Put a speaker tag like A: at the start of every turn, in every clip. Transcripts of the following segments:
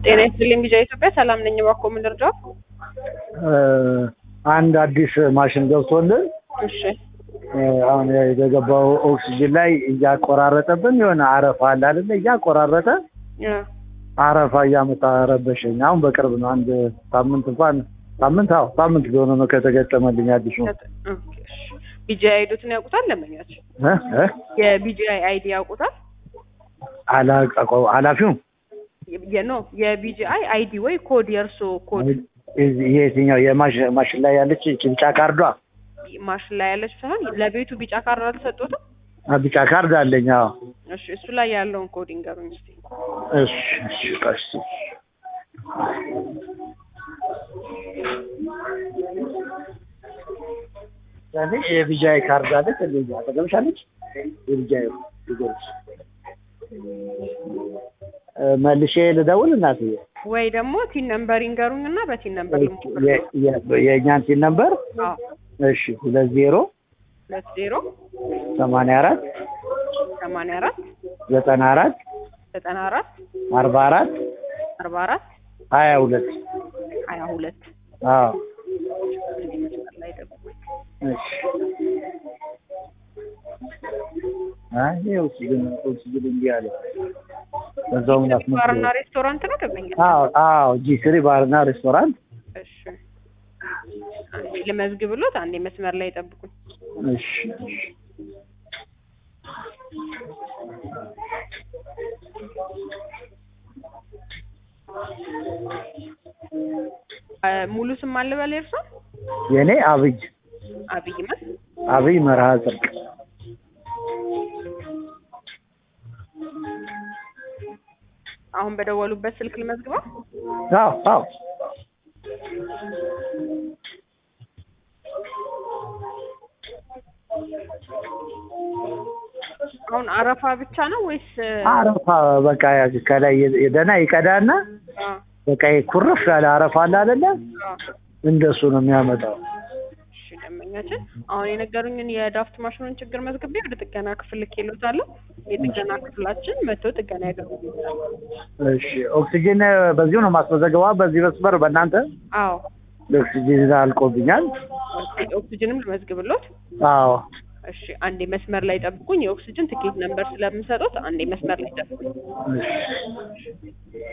A: ጤና ይስጥልኝ ቢጃ ኢትዮጵያ ሰላም ነኝ። እባክዎ ምን ልርዳው?
B: አንድ አዲስ ማሽን ገብቶልን
A: እሺ
B: አሁን የገባው ኦክሲጅን ላይ እያቆራረጠብን የሆነ አረፋ አለ አይደለ? እያቆራረጠ
A: እ
B: አረፋ እያመጣ ረበሸኝ። አሁን በቅርብ ነው አንድ ሳምንት እንኳን ሳምንት አዎ ሳምንት ቢሆነ ነው ከተገጠመልኝ አዲሱ
A: ኦኬ፣ እሺ ቢጂአይ አይዶትን ያውቁታል? ለመኛቸው
B: እ እ
A: የቢጂአይ አይዲ ያውቁታል?
B: አላ- ኃላፊው
A: የኖ የቢጂአይ አይዲ ወይ ኮድ የእርሶ ኮድ
B: የትኛው የማሽ- ማሽን ላይ ያለች ይቺ ቢጫ ካርዷ
A: ማሽን ላይ ያለች ሳይሆን ለቤቱ ቢጫ ካርድ አልተሰጡትም?
B: አ፣ ቢጫ ካርድ አለኝ። አዎ
A: እሺ እሱ ላይ ያለውን ኮድ ይንገሩኝ እስኪ።
B: እሺ እሺ ቆይ እስኪ ያኔ የቢጃይ ካርድ አለች እንደዚህ አጠገብሽ አለች የቢጃይ ልጆች መልሼ ልደውል እናትዬ
A: ወይ ደግሞ ቲን ነምበር ይንገሩኝ እና በቲን ነምበር ልሞክር።
B: የ- የ- የእኛን ሲን ነበር
A: አዎ
B: እሺ ሁለት ዜሮ
A: ሁለት ዜሮ
B: ሰማንያ አራት
A: ሰማንያ አራት
B: ዘጠና አራት
A: ዘጠና አራት
B: አርባ አራት
A: አርባ አራት
B: ሀያ ሁለት
A: ሀያ ሁለት
B: አዎ
A: መስመር ላይ ደውል።
B: እሺ አይ ይሄ ኦክሲጅን ኦክሲጅን እንዲህ አለ በዛውም ላስመስል
A: ባርና ሬስቶራንት ነው ደንበኛ?
B: አዎ አዎ ጂ ስሪ ባርና ሬስቶራንት
A: እሺ አንዴ ልመዝግብሎት፣ አንዴ መስመር ላይ ጠብቁኝ።
B: እሺ እሺ
A: አ፣ ሙሉ ስም አልበል የእርሶ?
B: የኔ አብይ
A: አብይ መስ
B: አብይ መርሃ ጽድቅ
A: አሁን በደወሉበት ስልክ ልመዝግበው።
B: አዎ አዎ
A: አሁን አረፋ ብቻ ነው ወይስ
B: አረፋ በቃ ከላይ የደና ይቀዳና
A: አ፣
B: በቃ ኩርፍ ያለ አረፋ አለ አይደለ
A: አ፣
B: እንደሱ ነው የሚያመጣው
A: እሺ ደንበኛችን አሁን የነገሩኝን የዳፍት ማሽኑን ችግር መዝግቤ ወደ ጥገና ክፍል ልኬልዎታለሁ። የጥገና ክፍላችን መጥቶ ጥገና ያደርጉልዎታል።
B: እሺ ኦክሲጅን በዚሁ ነው ማስመዘገባ በዚህ መስመር በእናንተ
A: አዎ
B: ኦክሲጅን አልቆብኛል
A: ኦክሲጅንም ልመዝግብሎት።
B: አዎ
A: እሺ አንዴ መስመር ላይ ጠብቁኝ። የኦክሲጅን ትኬት ነምበር ስለምሰጡት አንዴ መስመር ላይ ጠብቁኝ።
B: እሺ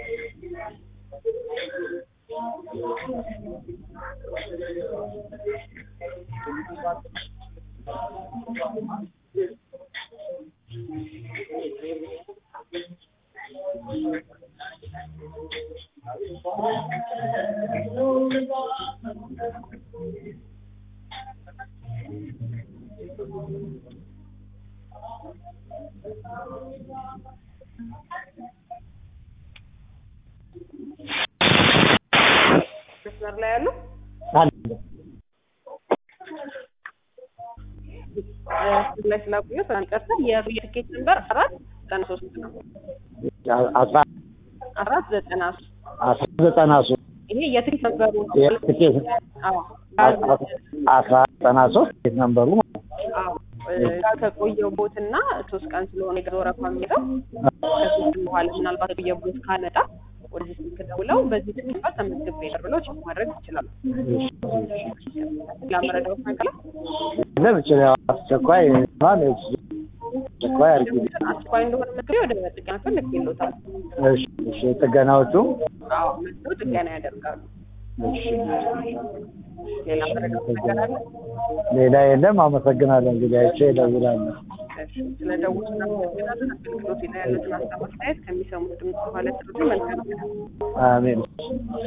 A: መስመር ላይ ያሉ
B: አለ
A: እ፣ ላይ ስላቆየሁት በጣም ይቅርታ። የትኬት ነምበር አራት ዘጠና ሶስት ነው።
B: አስራ
A: አራት ዘጠና ሶስት
B: አስራ ዘጠና ሶስት
A: ይሄ የትኬት ነበሩ ነው።
B: የትኬት
A: አዎ
B: አስራ ዘጠና ሶስት የት ነበሩ
A: አዎ እ፣ ከቆየው ቦትና ሶስት ቀን ስለሆነ የገዛ ወረፋ የሚለው ከሶስት ቀን በኋላ ምናልባት የቆየ ቦት ካመጣ ወደዚህ ስልክ ደውለው በዚህ ትኬት ነበር ተመዝግቤ ነበር ብለው ቼክ ማድረግ ይችላሉ። ላመረዳው ነገር
B: ለምችል አስቸኳይ ማን አስቸኳይ አድርጊ
A: አስቸኳይ እንደሆነ መዝግቤ ወደ ጥገና ክፍል ልኬልዎታል።
B: እሺ እሺ ጥገናዎቹ
A: አዎ መጥተው ጥገና ያደርጋሉ።
B: እሺ
A: ሌላ መረዳት ነገር አለ?
B: ሌላ የለም አመሰግናለሁ እንግዲህ አይቼ እደውላለሁ
A: እሺ፣ ስለ ደውል እናመሰግናለን። አገልግሎት ላይ ያሉትን ሀሳብ አስተያየት ከሚሰሙት ድምጽ ማለት መልካም
B: አሜን